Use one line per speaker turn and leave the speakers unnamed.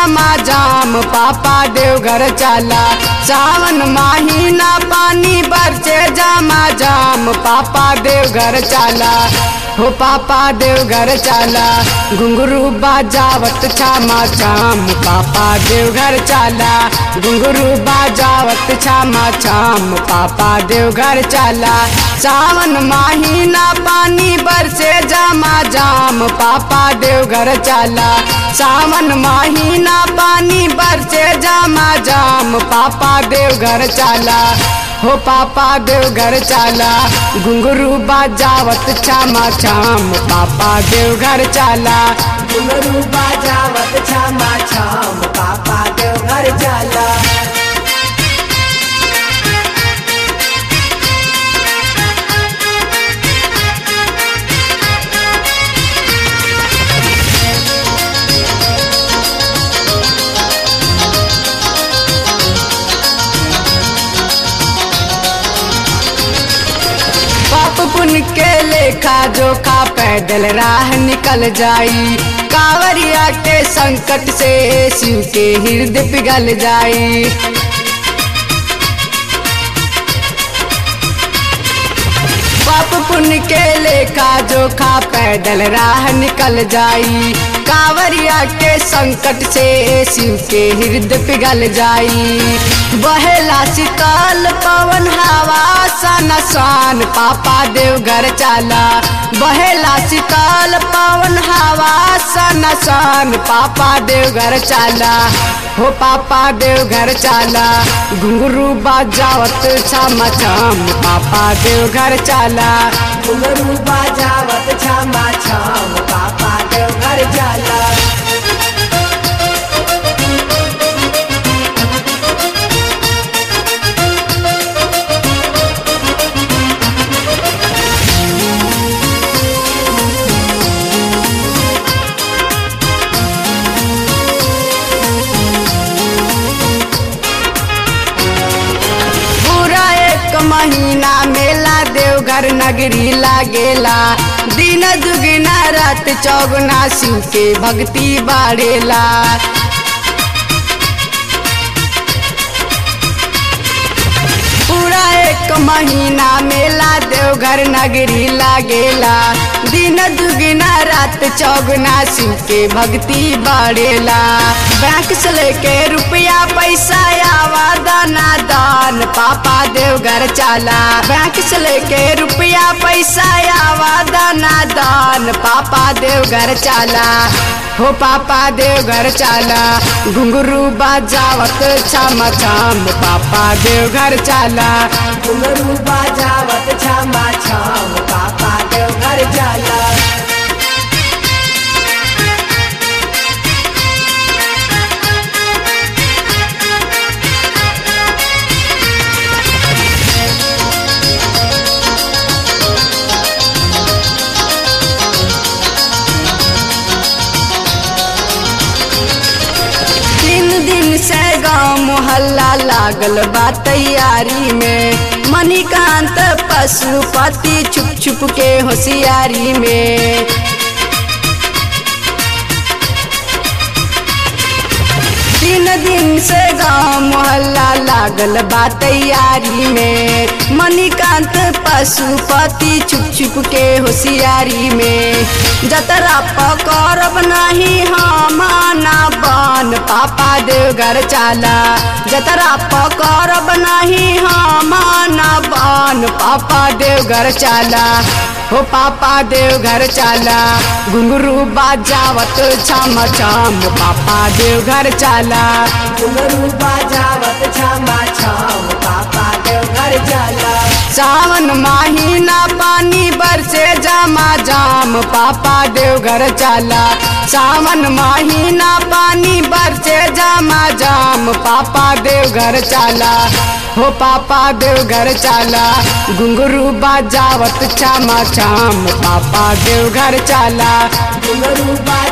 जामा जाम पापा देवघर चला सावन महीना पानी बरसे जामा जाम पापा देवघर चला हो पापा देवघर चला घुंघरू बाजावत छामा छाम पापा देवघर चला घुंघरू बाजावत छामा छाम पापा देवघर चला सावन महीना पानी बरसे जामा जाम पापा देवघर चला सावन महीना पानी बरसे जामा जाम पापा देवघर चला हो पापा देवघर चला घुंघरू बाजावत छामा छाम पापा देवघर चला
घुंघरू बाजावत छामा छाम पापा देवघर चला
पाप पुण्य के लेखा जोखा पैदल राह निकल जाई कांवरिया के संकट से शिव के हृदय पिघल जाई पाप पुण्य के लेखा जोखा पैदल राह निकल जाई कांवरिया के संकट से शिव के हृदय पिघल जाई बहेला शीतल पवन हवा सन सन पापा देवघर चला बहेला शीतल पवन हवा सन सन पापा देवघर चला हो पापा देवघर चला घुंघरू बाजावत छम छम पापा देवघर चला
घुंघरू बाजावत छामा छाम पापा देवघर चला
पूरा एक महीना मेला देवघर नगरी लागेला दिन दुगना रात चौगुना शिव के भक्ति बाढ़ेला पूरा एक महीना मेला देवघर नगरी लागेला दिन दुगना रात चौगुना शिव के भक्ति बढ़ेला बैंक से लेके रुपया पैसा आवा दाना दान पापा देवघर चला बैंक से लेके रुपया पैसा आवा दाना दान पापा देवघर चला हो पापा देवघर चला घुंघरू बाजावत छम छम पापा देवघर चला
घुंघरू बाजावत छामा छाम पापा देवघर चला
तीन दिन से गांव मोहल्ला लागल बा तैयारी में मणिकांत पशुपति छुप छुप के होशियारी में तीन दिन से गांव मोहल्ला लागल बा तैयारी में मणिकांत पशुपति छुप छुप के होशियारी में जतरा पकड़ब नहीं हम ना बन पापा देवघर चला जतरा पकड़ब नहीं हम ना बन पापा देवघर चला हो पापा देवघर चला घुंघरू बाजावत छम छम पापा देवघर चला
घुंघरू बाजावत छामा छाम पापा देवघर चला
सावन महीना पानी बरसे जामा जाम पापा देवघर चला सावन महीना पानी बरसे जामा जाम पापा देवघर चला हो पापा देवघर चला घुंघरू बाजावत छामा छाम पापा देवघर चला
घुंघरू बाजावत